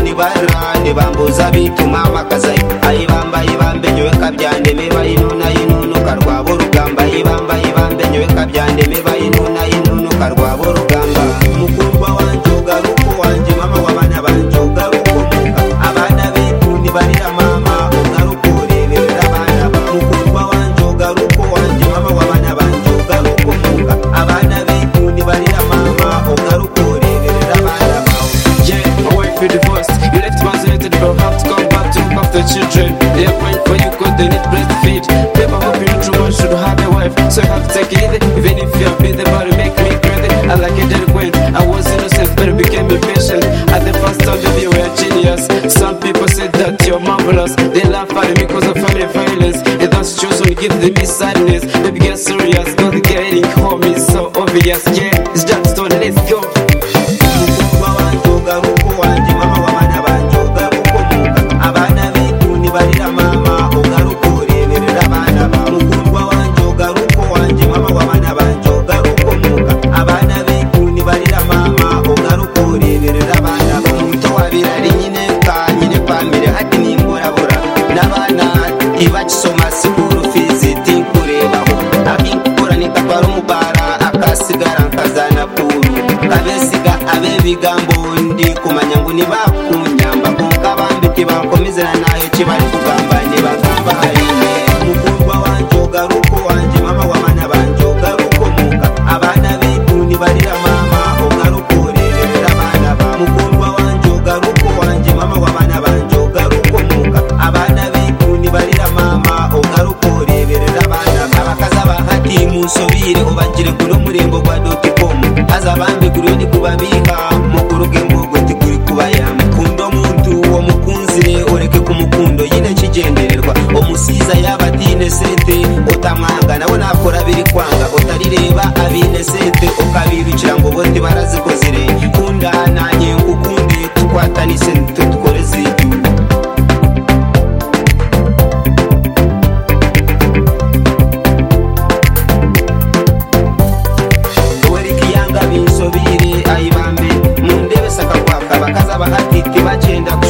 abana bambuza bituma amakazayi ayibamba ibambe nyowe kabyandeme bayinuna yinunuka rwabo rugamba ayibamba ibambe nyowe kabyandeme bayinuna yinunuka rwabo rugamba mukundwa wanjye ugaruko wanjye mama w'abana banjye ugaruko muka abana b'intu ntibarira mama ugaruko ureberera abana ba mukundwa wanjye ugaruko wanjye mama w'abana banjye ugaruko muka abana b'intu ntibarira mama ugaruko ureberera abana bawe Yeah, my wife you divorced. You left vaccinated, but have to come back to look after children. They are crying for you because they need breastfeed. Babe, I hope you know true man should have a wife. So you have to take it easy. Even if you have been the body, make me crazy. I like a delinquent. I was innocent, but I became impatient. At the first time, baby, you were a genius. Some people say that you're marvelous. They laugh at me because of family violence. And that's just when give them me sadness. Baby, get serious. Not getting home is so obvious. Yeah, it's just so let's go. mukundwa wanjye ugaruko wanjye mama w'abana banjye ugaruko muka abana b'intu ntibarira mama ugaruko ureberera abana bawe mukundwa wanjye ugaruko wanjye mama w'abana banjye ugaruko muka abana b'intu ntibarira mama ugaruko ureberera abana bawe muto wa birari nyine ka nyine kwa mbere hati n'imburabura n'abana ibakisoma sikuru fizi tinkurebaho abikora nikakwara umubara akasigara nkazana puru kabesiga abe bigambo ndi kumanya ngo nibakunyamba kunka bambike bankomezana nayo kibari kugamba nibagamba harine mukundwa wanjye ugaruko wanjye mama w'abana banjye ugaruko muka abana b'intu nibarira mama ugaruko urerera abana ba mukundwa wanjye ugaruko wanjye mama w'abana banjye ugaruko muka abana b'intu nibarira mama ugaruko ureberera abana ba abakaza bahati munsubire ubagire kuno murembo gwa doticomu aza bambigura undi kubabika mukuruge mbogote kuri kubayama kundo muntu uwo mukunzire ureke ku mukundo yine kigendererwa umusiza yaba atine sente utamwanga nawe nakora biri kwanga utarireba abine sente ukabibicira ngo bote barazikozire kunda nanjye ngukunde tukwatanise tudukoreze igihugu werikiyanga binsobire ayibambe mundebe sakakwaka bakaza bahatiti bacenda